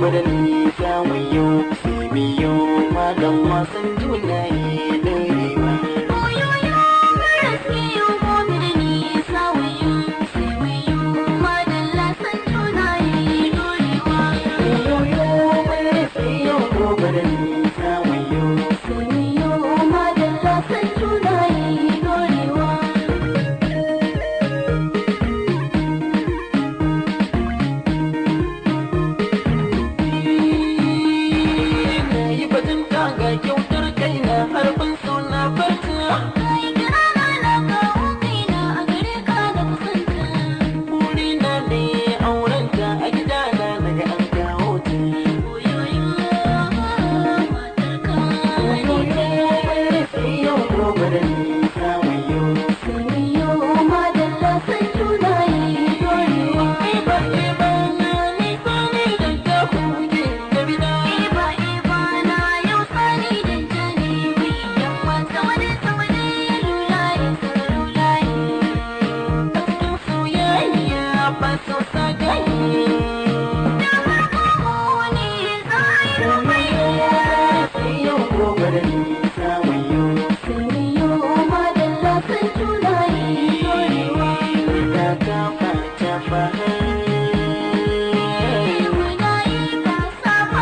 gobe da nisa wayo sai biyo magan wasan juna yi dorewa Oyoyo maras iyo gobe da nisa wayo sai wayo madalla san juna yi dorewa. yoyo mai sai yau gobe da nisa wayo Sai wayo madalla san juna yi dorewa. na yi batun ga kyautar kaina harbin suna farta Kai kira na na kawo kaina a gare ka da kusanta. burina ne aurenta a gidana daga an kawo ta Oyoyo matarka ne ce. sai yau gobe da nisa wayo Sai wayo madalla san juna yi dorewa. Iba iba na nisa ne da ta kuke da bida Iba iba na yau sani da jani mai yamma sawane sawane lulayi sarulayi. a cikin soyayya ba so sagayi Da farko ne zahiru mai sai yau gobe da nisa wayo Saniyo madalla san juna yi dorewa. ta kafa ta faha Muna yi ba saba.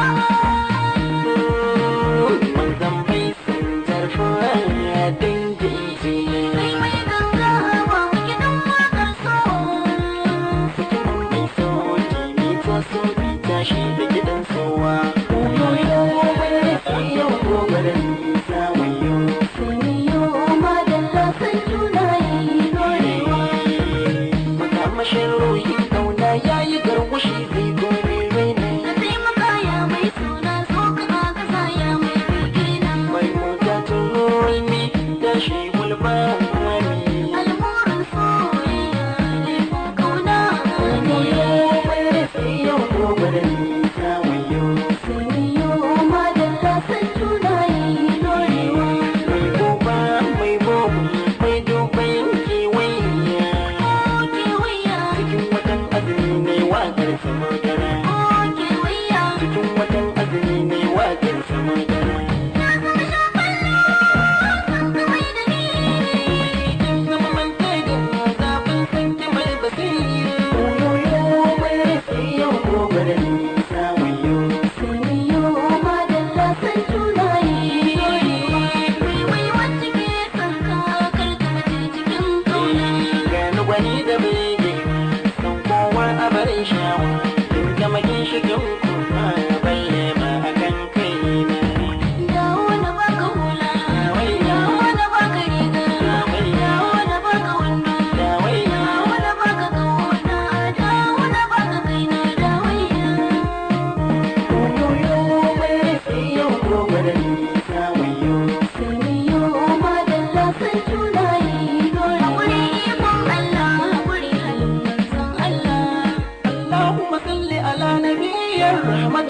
manzan bai sun zarfa dangin ce Kai mai ganga ba mu gidan wakar so. Mutumin mai so kimi ta so bi tashi da gidan sowa Oyoyo wani sai yau gobe da nisa wayo Saniyo madalla san juna yi dorewa. Makamashin ruhin kauna ya yi garwashi zai kore raina Ka taimaka ya mai suna so ka agaza ya mai bigina. Mai mota tun ne tashi gulma mami Almurin soyayya ne ko kauna Oyoyo ne. wani sai yau gobe da nisa wayo Saniyo madalla san juna yi dorewa. Mai goba mai bobu mai duban kewaya Oke wuya, cikin watan azumi ne waƙar sama gara oke wuya. cikin watan azumi ne waƙar sama gara Na zama shafallo, san kawai da ni. kin zama manta da zafin sanki mai basira oyoyo mai sai yau gobe da nisa wayo Saniyo madalla san juna yi dorewa. Wai wai wacce ke son ka kar ta mace cikin kauna. gani gwani da bege san kowa a barin shawa in zama ginshikin kuma bayyana a kan kaina Dawo na baka hula, dawo na baka riga, dawo na baka wando, dawo na baka kauna, dawo na baka kaina, dawaiya. oyoyo mai sai yau gobe da nisa wayo Saniyo madalla san juna yi dole. Haƙuri ikon Allah, haƙuri halin manzon Allah. اللهم صل على نبي الرحمة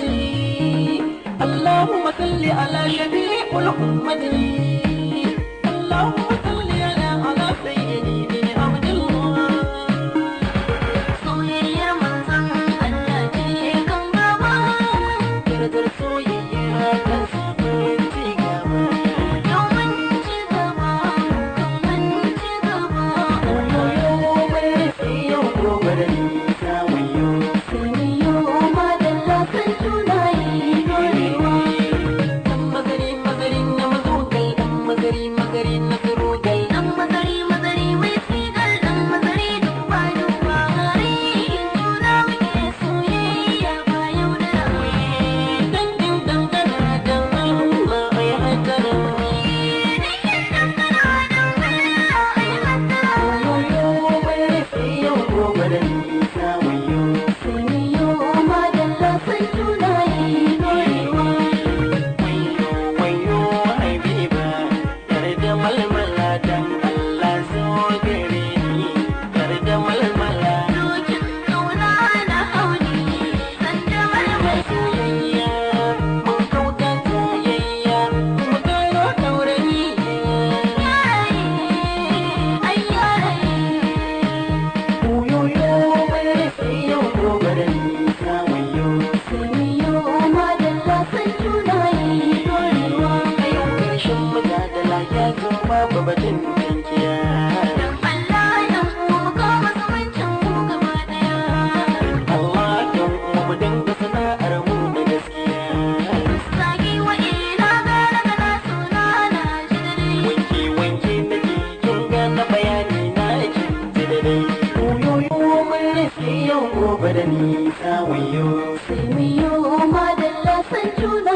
اللهم صل على شفيع الأمة اللهم صل على على سيدي بن عبد الله Soyayyar manzon Allah ce kan gaba. Yardar soyayya ta sabon cigaba Yau mun ci gaba, kan mun ci gaba. Oyoyo mai sai yau gobe da nisa wayo Saniyo madalla san juna yi dorewa. Dan mazari mazari na mazogal dan mazari mazari na tsiro nisa wayo sai mu yi madalla san juna